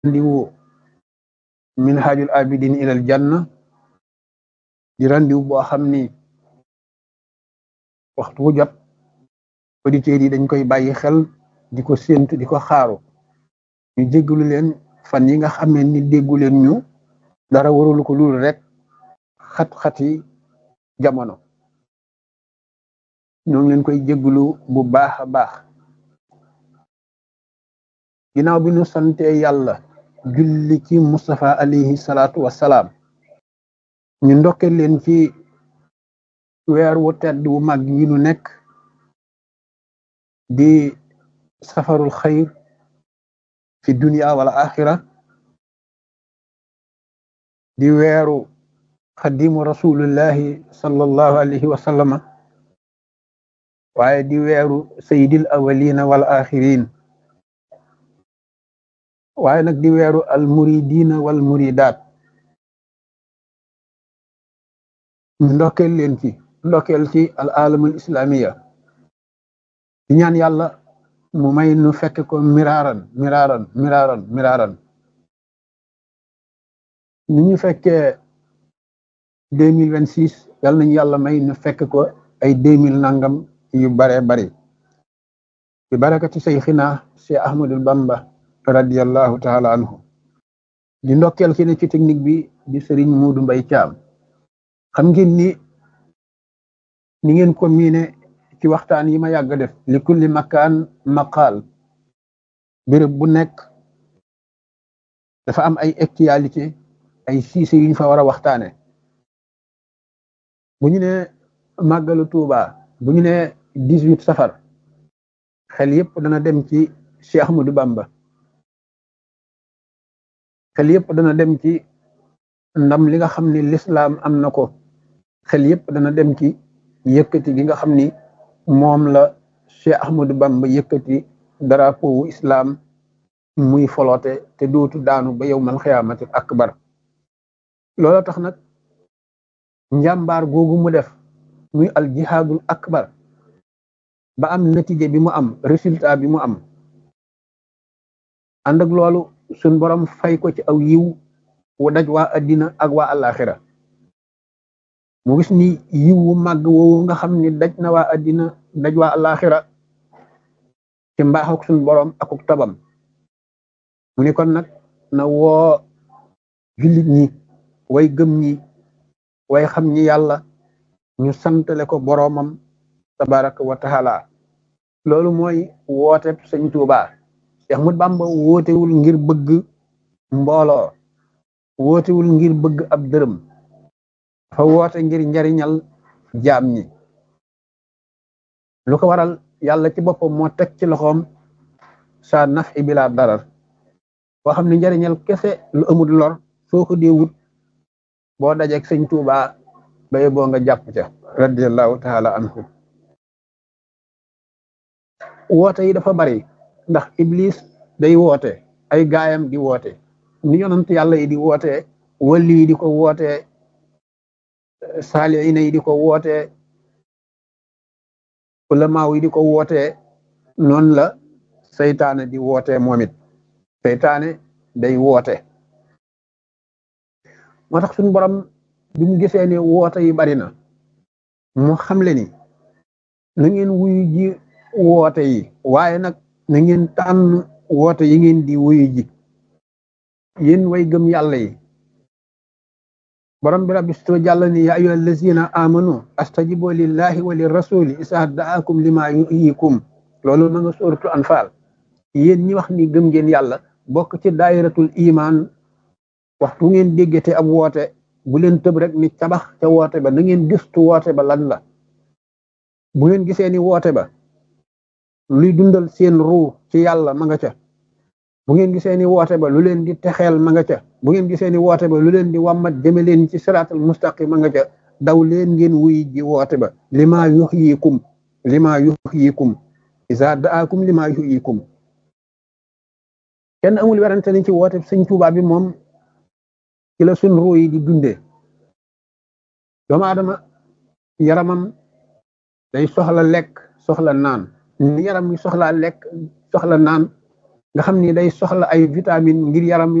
randiwu minhajul abidin ilal janna di randiwu boo xam ni waxtu wu jot auditeurs yi dañ koy bàyyi xel di ko séentu di ko xaaru ñu jéggalu leen fan yi nga xamee ni déggu leen ñu dara warulu ko lul rek xat-xati jamono ñoo ngi leen koy jéggalu bu baax a baax ginnaaw bi ñu sante yàlla julli ci Mustafa alayhi salaatu wassalaam ñu ndokke leen ci weer wu tedd wu mag yi nu nekk di safarul xayr fi dunia wala axira di weeru xadimu rasulullahi sallallahu alayhi wa sallama waaye di weeru sayyidil awalina wal axirin waaye nag di weeru al muridina wal muridaat ñu ndokkeel leen ci ndokkeel ci al alamul islamiya di ñaan yàlla mu may nu fekk ko miraaran miraaran miraaran miraaran ni ñu fekkee deux mille vingt six yàlla nañu yàlla may nu fekk ko ay deux mille nangam yu bare bari bi barakati sayxina Cheikh Ahmadul Bamba radiallahu taala anhu di ndokkeel ki ne ci technique bi di Serigne Muudu Mbay Caam xam ngeen ni ni ngeen ko miine ci waxtaan yi ma yàgg def li kulli makaan maqaal béréb bu nekk dafa am ay actualité ay siise yuñ fa war a waxtaane bu ñu ne màggalu Tuuba bu ñu ne dix-huit safar xel yépp dana dem ci Cheikh Ahmadou Bamba xel yépp dana dem ci ndam li nga xam ni lislaam am na ko xel yépp dana dem ci yëkkati gi nga xam ni moom la Cheikh Ahmadou Bamba yëkkati drapeau wu islam muy foloote te dootu daanu ba yowmal xiyaamati akbar loola tax nag njàmbaar googu mu def muy al jihaadul akbar ba am natije bi mu am résultat bi mu am ànd ak loolu suñ borom fay ko ci aw yiw wu daj waa addina ak waa alaxira mu gis ni yiw wu màgg woowu nga xam ni daj na waa addina daj waa alaxira ci mbaax ak suñ borom akuk tabam mu ni kon nag na woo jullit ñi way gëm ñi way xam ñi yàlla ñu santale ko boroomam tabaraka wa taala loolu mooy woote sëñ Tuubaa Cheikh Ahmadou Bamba wootewul ngir bëgg mbooloo wootewul ngir bëgg ab dërëm dafa woote ngir njariñal jaam ñi lu ko waral yàlla ci boppam moo teg ci loxoom sa naf i bila darar boo xam ne njariñal kese lu amul lor soo ko dee wut boo dajeeg sëñ Tuubaa baye boo nga jàpp ca radiallahu taala anhu woote yi dafa bari ndax iblis day woote ay gaayam di woote ni yonant yàlla yi di woote wali yi di ko woote saaliina yi di ko woote ulamaaw yi di ko woote noonu la seytaane di woote moom it seytaane day woote moo tax suñu borom bi mu gisee ne woote yi bari na mu xamle ni na ngeen wuyu ji woote yi waaye nag na ngeen tànn woote yi ngeen di wuyu ji yéen way gëm yàlla yi borom bi rabbi sto jàll ni ya ayyuha allazina amanu astajibu lillahi wa lirrasuli isa daakum lima yuhyikum loolu ma nga sóoratu anfal yéen ñi wax ni gëm ngeen yàlla bokk ci daayiratul iman waxtu ngeen déggate ab woote bu leen tëb rek ni cabax ca woote ba na ngeen gëstu woote ba lan la bu ngeen gisee ni woote ba luy dundal seen ruu ci yàlla ma nga ca bu ngeen gisee ni woote ba lu leen di texeel ma nga ca bu ngeen gisee ni woote ba lu leen di wàmmat jëme leen ci siraatal mustaqim ma nga ca daw leen ngeen wuy ji woote ba lima yuhyikum lima yuhyikum isa daakum lima yuhyikum kenn amul werante ni ci woote sëñ Tuubaa bi moom ci la sun ruu yi di dundee doomu aadama yaramam day soxla lekk soxla naan ni yaram mi soxlaa lekk soxla naan nga xam ni day soxla ay vitamine ngir yaram